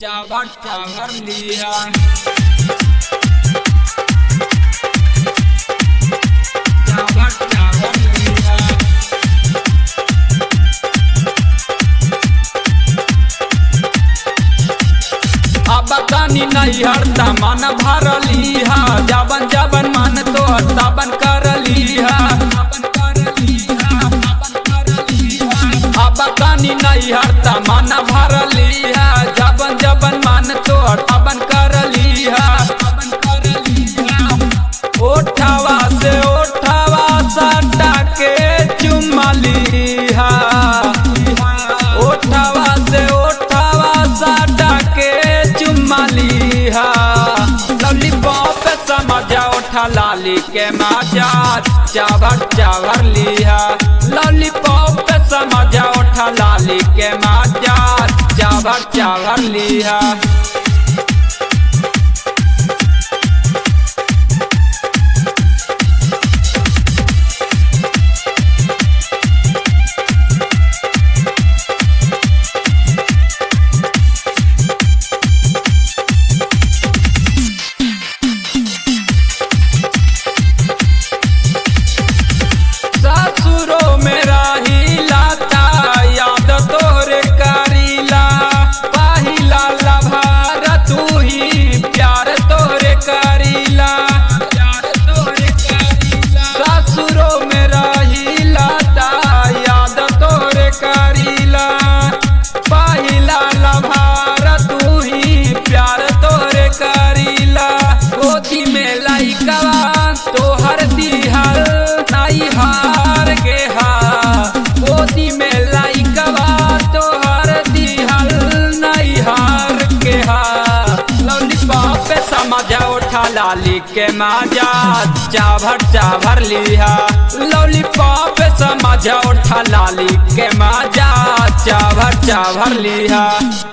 चावर चावर लिया चावर चावर लिया अब तनी नहीं हरता मन भरली हा जबन जबन मन तो तबन करली हा अब तनी नहीं हरता मन भरली हा जबन जबन मन तो तबन करली हा ओठवा से ओठवा सटा के चुमली हा ओठवा से ओठवा सटा के चुमली हा लॉलीपॉप समझा ओठा लाली के मजा चावर चावर लिहा लॉलीपॉप समझा ओठा लाली के मजा चावर चावर लिहा ससुरो में रही लाता याद तोरे करीला पहिला लभार तू ही प्यार तोरे करीला प्यार तोरे करीला ससुरो में रही लाता याद तोरे करीला पहिला लभार तू ही प्यार तोरे करीला गोदी में लइकवा तोहर दिहल नाई हार के हा गोदी में लइकवा तोहर दिहल नाई हार के हा लॉलीपॉप समझा उठा लाली के मजा चाभर चाभर लिहा लॉलीपॉप समझा उठा लाली के मजा चाभर चाभर लिहा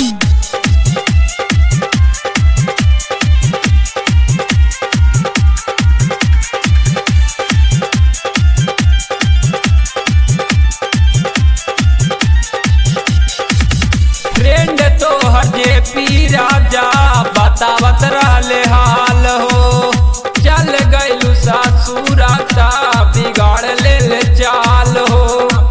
फ्रेंड तो हजे पी राजा बतावत रहले हाल हो चल गइलू सासुराता बिगाड़ ले ले चाल हो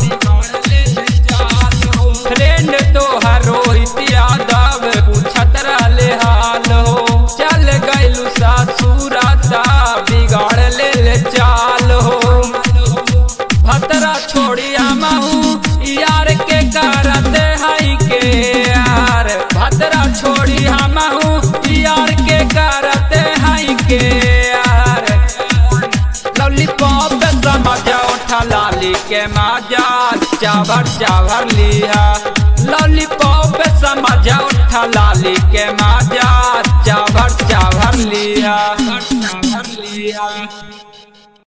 फ्रेंड तो हर रोहित यादव पूछत रहले हाल हो चल गइलू सासुराता बिगाड़ ले ले चाल हो भतरा छोड़िया महू यार के करते हई के यार भतरा छोड़िया महू यार के करते हई के यार लॉलीपॉप समझा उठा लाली के मजा चावर चावर लिया लॉलीपॉप समझा उठा लाली के मजा